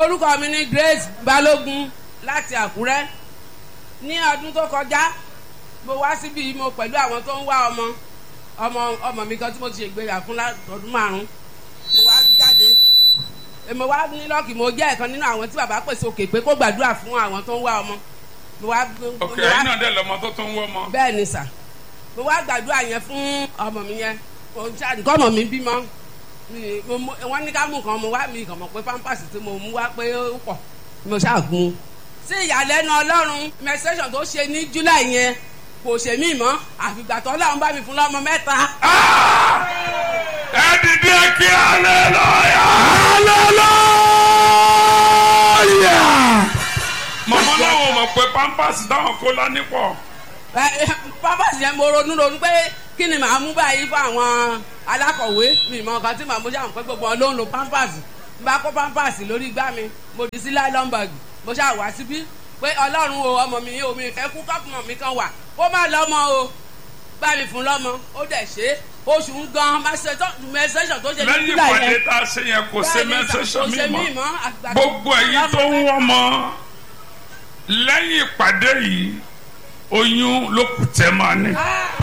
orúkọ mi ni Grace Balógun láti Àkúrẹ́ ní ọdún tó kọjá mo wá síbi mo pẹ̀lú àwọn tó ń wá ọmọ ọmọ ọmọ mi kan tí mo ti ṣègbéyà fún ọdún márùn mo wá jáde mo wá ní lọ́ọ̀kì mo jẹ́ ẹ̀kan nínú àwọn tí bàbá pèsè òkè pé kó gbàdúrà fún àwọn tó ń wá ọmọ mo wá ok ẹ̀yin náà dẹ̀ lọ́mọ tó tún wọ́ ọmọ. bẹ́ẹ̀ ni sà mo wá gbàdúrà yẹn fún ọmọ mi yẹn nǹkan ọmọ mi bímọ wọ́n ní ká mú nǹkan mo wá mi kàn mọ̀ pé pampers tí mo mú wá pé ó pọ̀ mo ṣàgùn sí ìyàlẹ́nu ọlọ́run menstruation tó ṣe ní july yẹn kò ṣe mí mọ́ àfìgbà tó ọlọ́run bá mi fún lọ́mọ mẹ́ta. ẹ dìde kí hallelujah. hallelujah. mọ̀mọ́ láwọn mọ̀ pé pampers táwọn kó lání pọ̀. pampers yẹn mo ronú ronú pé kí ni màá mú báyìí fún àwọn alákọ̀wé mi mọ nǹkan tí màá mú ṣàmù pé gbogbo wọn ló ń lo pampers n bá kó pampers lórí igbá mi mo dì sí nylon bag mo ṣáà wá síbí pé ọlọ́run o ọmọ mi o mi fẹ́ kú kọ́pùmọ̀ mi kan wà kó má lọ́mọ o bá mi fún lọ́mọ ó dẹ̀ ṣe oṣù ń gan mẹsẹ̀sọ̀ tó ṣe ní lẹ́yìn july ìpàdé yẹn tá a ṣe yẹn kò ṣe mẹ́sẹ̀sọ̀ mi mọ́ mọ́ àgbà gbogbo ẹ̀yin tó ń wọ́ ọmọ lẹ́yìn ìpàdé yìí oyún ló kù tẹ́ máa ní. Ah!